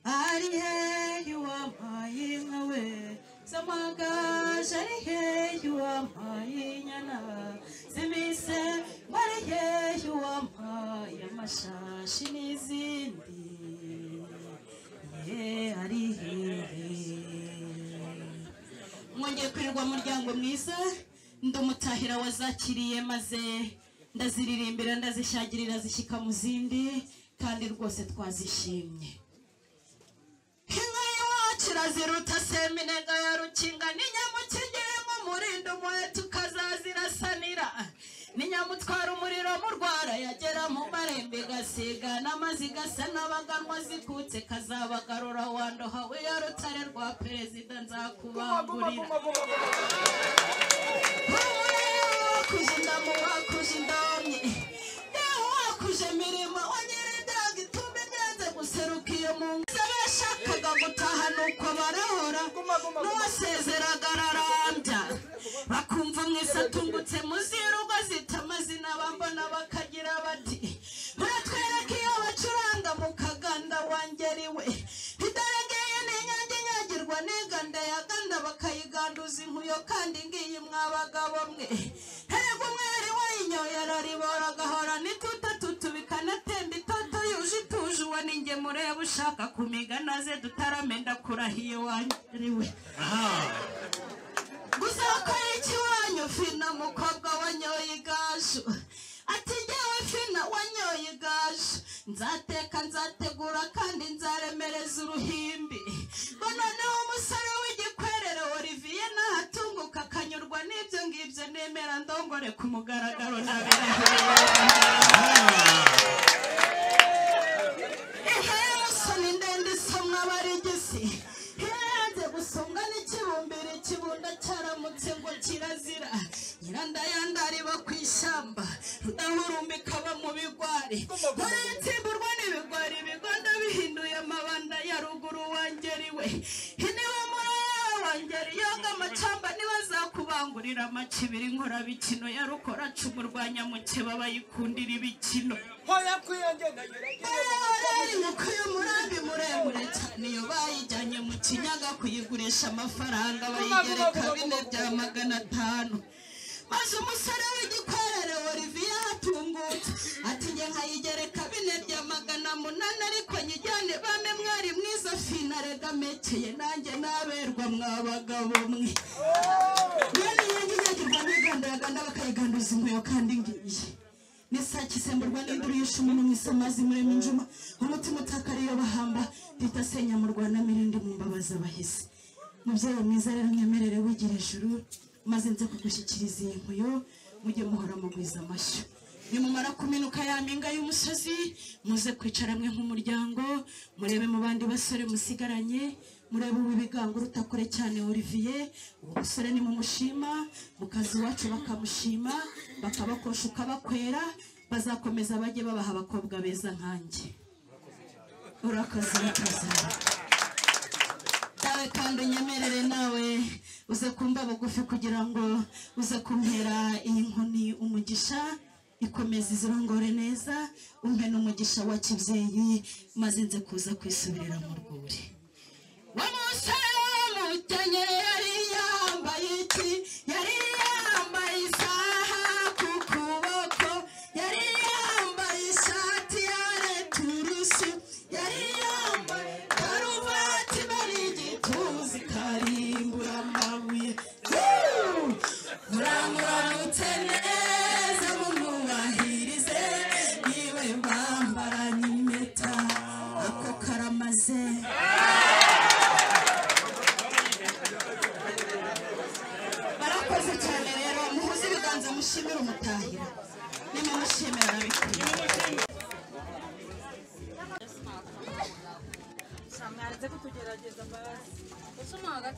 Arihe wampaye inka we zamagaje arihe wampaye inyana zimise ngo arihe wampaye amashashi n'izindi ye arihe mwongeye kwirirwa muryango mwiza ndumutahira wazakiriye maze ndaziririmbira ndazishyagirira zishyika mu zindi kandi rwose twazishimye inka y'iwacu iraziruta seminega ya rukinga ni nyamukigere mu murindo umuheto ukazazirasanira ni nyamutwara umuriro mu rwara yagera mu marembe igasiga n'amazi gasa n'abaganwa zikutse kazabagarura wandohawe ya rutare rwa perezida nzakubangurira wakuje indamu wakuje indamye yewe wakuje imirimo wanyere indaga ituma inyanze guseruka iyo mu ngiza bashakaga gutaha nuko barahora n'uwasezeraga ararambya bakumva mwese atungutse munsi y'urugo zita amazina bambona bakagira bati muratwereka iyo bacuranga mu kaganda wangeriwe idarageye n'inyange inyagirwa n'inganda yaganda bakayiganduza inkuyo kandi ngiyi mwabagabo mwe erega umwari wayinyoye araribora agahora n'ituta tutu bikanatemba itoto yuje ituje uwo ni nge mureba ushaka kumiga naze dutaramenda kurahiye wangeriwe gusa wakora iki wanyu fina mukobwa wanyoye igaju ati ngewe fina wanyoye igaju nzateka nzategura kandi nzaremereza uruhimbi ngo noneho umusore w'igikwerere olivier nahatunguka akanyurwa n'ibyo ngibyo nemera ndongore ku mugaragaro ntabirahiriyosoni ndende isomwa barigisi yanze gusonga n'ikibumbiro ikibunda cyaramutse ngo kirazira nyirandayandari bo ku ishyamba rudahurumbika bo mu bigwari dore yatsimburwa n'ibigwari ibigondo bihinduye amabanda ya ruguru wangeri we niba murara wangeri yoga amacamba ntibazakubangurira amacibiri nkorabikino ya rukoracumu rwa nyamukeba bayikundira ibikino hoya kwiyongera Rero inkoko y'umurambi muremure cyane iyo bayijyanye mu kinyaga kuyigurisha amafaranga bayigereka bine bya magana atanu maze umusore w'igikwerere olivier atungutse ati njye nkayigereka bine bya magana munani ariko nyijyane bame mwari mwiza fina rega mekeye nanjye naberwa mwabagabo mwe mwene nyange nyagirwa n'igandaganda bakayiganduza inkuyo kandi ngiyi nisaki isemburwa n'induru y'ishumi n'umwisi amazi murema injuma umutima utakariyo bahamba rita senya mu rwanda mirindi mu mbabazi abahisi mubyeyi mwiza rero nyemerere wigira ijuru maze nze kugushyikiriza iyi nkuyo mujye muhora mugwiza amashyo nimumara kuminuka ya mpinga y'umusozi muze kwicara mwe nk'umuryango murebe mu bandi basore musigaranye murebe uw'ibigango uruta kure cyane olivier uwo musore nimumushima mu kazi iwacu bakamushima bakabakosha ukabakwera bazakomeza bajye babaha abakobwa beza nkanjye urakoze urakoze nawe kandi unyemerere nawe uze kumva bugufi kugira ngo uze kumpera iyi nkoni umugisha ikomeza izirongore neza umpe n'umugisha wa kibyeyi maze nze kuza kwisubirira mu rwuri wa musore w'umukenyero yari yambaye iki yari yambaye isaha ku kuboko yari yambaye ishati ya returusi yari yambaye karuvati bari igituzi karimbura amabuye Woo! muramuramutse neza mumubahirize niwe bambaranye impeta ako karamaze barakoze cyane rero muhuze ibiganza mushimire umutahira nimumushimira arabikwiye mwanze kutugerageza mbabazi ese umu hagati